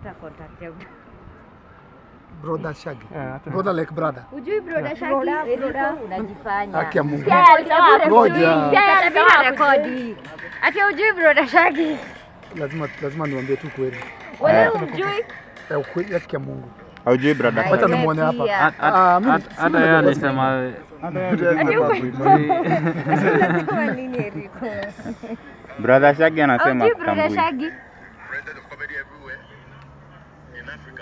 tafuta contact ya Brother Shaggy. Eh, hata- Brother like brother. Ujui broda Shaki? Eriko unajifanya. Haki ya Mungu. Pia alisema Ngoja. ujui. Pia alisema rekodi. Ati ujui broda Shaki. Lazima lazima niwaambie tu kweli. Wewe ujui? Ya ukweli haki ya Mungu. Haujui brother. Wacha Wewe nimuone hapa. pia. Ah, mimi Hata hata yeye alisema Ati uko unasema nini Eriko? Brother Shaggy anasema Ujui broda tambui. Shaki? president of comedy everywhere in Africa.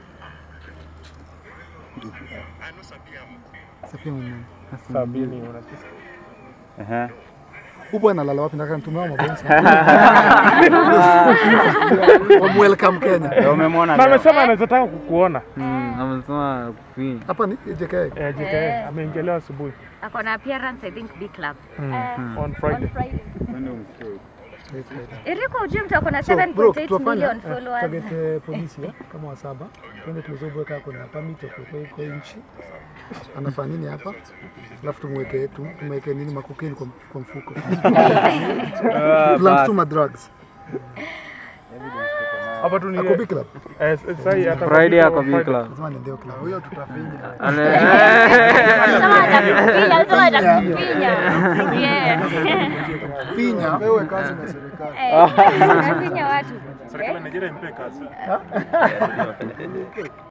I know Sabiam. Sapia mwenyewe. Sabini unachisa. Ehe. Huyu bwana analala wapi? Nataka nitumie mabensa. Welcome Kenya. Ndio umemwona Na leo. amesema anaweza taka kukuona. amesema kufinya. Hapa ni JK. Eh, JK ameingelewa asubuhi Ako na appearance I think B club. on Friday. Eriko ujui mtu ako na So, bro, 7.8 tuwafanya million followers. tagete polisi eh, kama wa saba twende tuzobo kama kuna permit ya kuwepo kwa nchi anafanya nini hapa, alafu tumweke tu tumweke nini makokeni kwa, kwa mfuko plans tu ma drugs Hapa tu ni ako big club eh, sasa hii hata Friday kwa ako Friday. bikla. lazima niendeo club hiyo tutafinya Ale- Alisema atakufinya, alisema atakufinya. Yeah. finya wewe kazi na serikali Eh, anafinya watu. Serikali ya Nigeria impe kazi.